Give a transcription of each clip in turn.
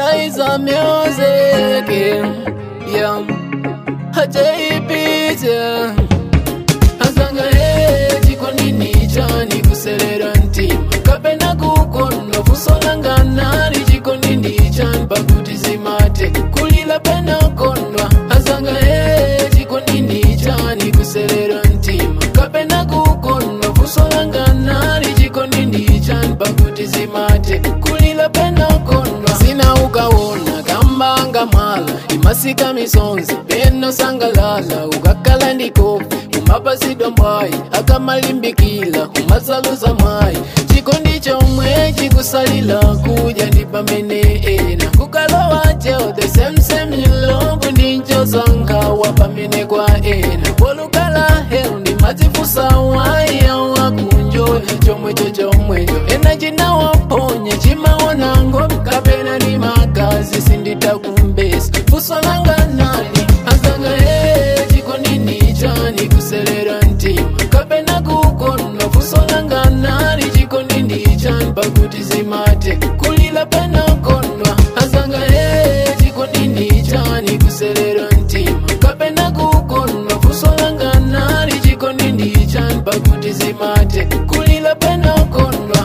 Liza music, yeah. Hajaipita Azanga he chikonini chani kuselera ntima kapena kukonda kusolangana ni chikonini chani pakuti zimate kulila pena kondwa azanga he chikonini chani kuselera ntima kapena kukonda kusolangana ni chikonini chani pakuti zimate kulila pena kondwa sina ukaona kambanga mwala imasika misonzi peno sangalala ukakala ndikopi umapasidwa mwayi akamalimbikila umasaluza mwayi chikondi chomwe chikusalila kuja ndi pamene ena kukalowa cheo the same same ilongo ndinchosangawa pamene kwa ena polukala helu ndi madzifusa waya wakunjoya chomwecho chomwecho ena chinawaponya chimaona ngomi kapena ni magazi sinditakumbesa fuso langa nali azanga he chikonini chani kuselera ntima kapena kukonda fuso langa nali chikonini chani pakuti zimate kulila pena kondwa azanga he chikonini chani kuselera ntima kapena kukonda fuso langa nali chikonini chani pakuti zimate kulila pena kondwa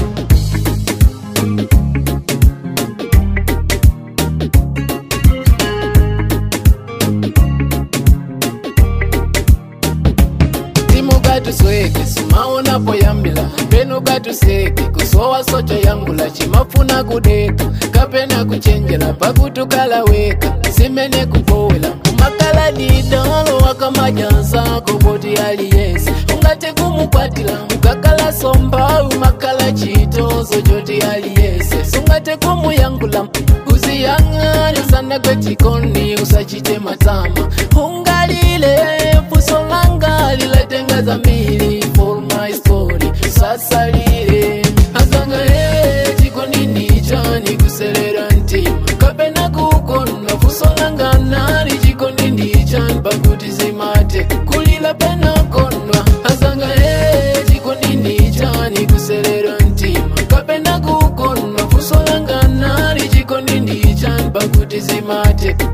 timukatusweke sumaonapo yambila penu katuseke kusowa socho yangula chimafuna kudeka kapena kuchenjela pakutukala weka simene kupowela umakala didalo wakamajansako poti aliyese ungate kumukwatila ukakala somba umakala chitozo choti aliyese sungate kumuyangula uziyang'ane sana kwechikoni usachite matama ungalile fuso langa lilatenga zamili for my story sasalile azanga he chikonini chani kuselera ntima kapena kukonda fuso langa nali chikonini chani pakuti zimate kulila pena kondwa azanga he chikonini chani kuselera ntima kapena kukonda fuso langa nali chikonini chani pakuti zimate